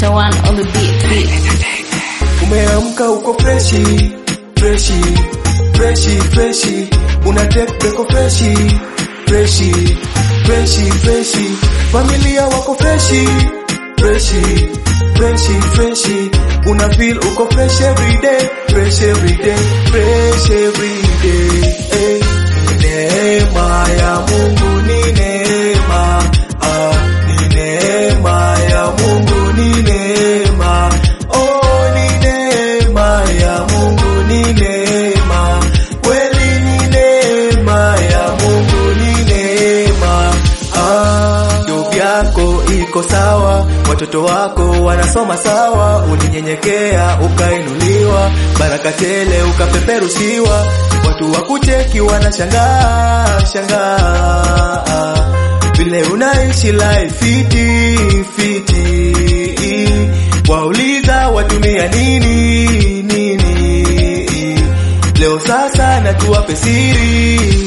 Dr. One on the beat, beat. Umeamka uko freshi freshi freshi freshi, una take breko freshi freshi freshi freshi, familia wako freshi freshi freshi freshi, una feel uko fresh every day fresh every day fresh every day. Eh, ni neema ya Mungu ni neema ah, ni neema ya Mungu ni neema oh, ni neema ya Mungu ni neema kweli, ni neema ya Mungu ni neema ah, job yako iko sawa, watoto wako wanasoma sawa, ulinyenyekea ukainuliwa, baraka tele ukapeperushiwa, watu wakucheki wanashangaa shangaa vile unaishi life fiti fiti, wauliza watumia nini nini. Leo sasa natuwape siri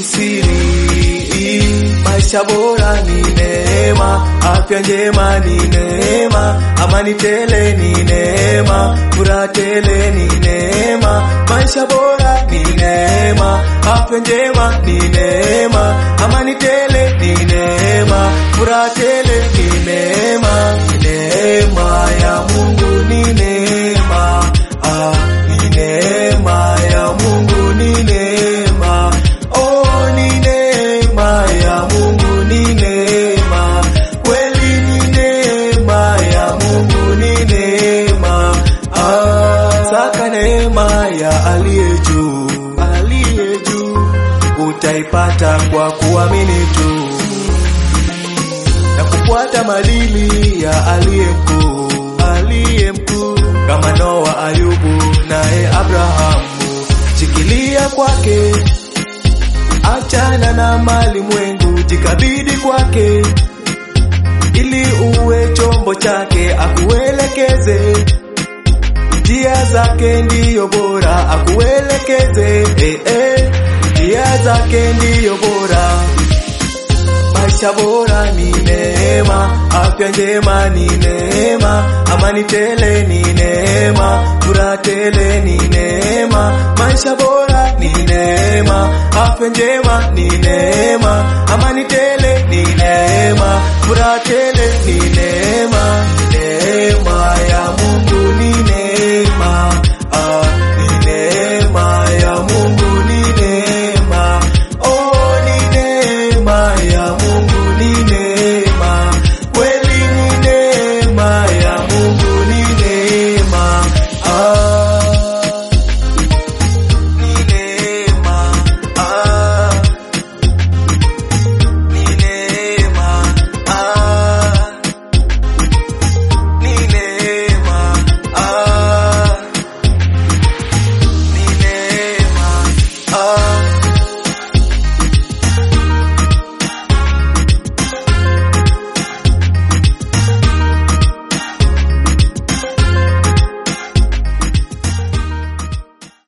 siri, maisha bora ni neema, afya njema ni neema, amani tele ni neema, furaha tele ni neema, maisha bora ni neema, afya njema ni neema, amani tele ni neema, furaha tele ni neema, neema ya Mungu ni neema, ah, ni neema ya Mungu ni neema, oh, ni neema ya Mungu ni neema, kweli ni neema ya Mungu ni neema, ah, saka neema ya aliye juu, aliye juu, utaipata kwa kuamini tu na kufuata madili ya aliye mkuu, aliye mkuu kama Noa, Ayubu naye Abrahamu. Shikilia kwake, achana na mali mwengu, jikabidi kwake ili uwe chombo chake, akuelekeze njia zake ndiyo bora, akuelekeze eh, eh, njia zake ndiyo bora maisha bora ni neema, afya njema ni neema, amani tele ni neema, furaha tele ni neema, maisha bora ni neema, afya njema ni neema, amani tele ni neema, furaha tele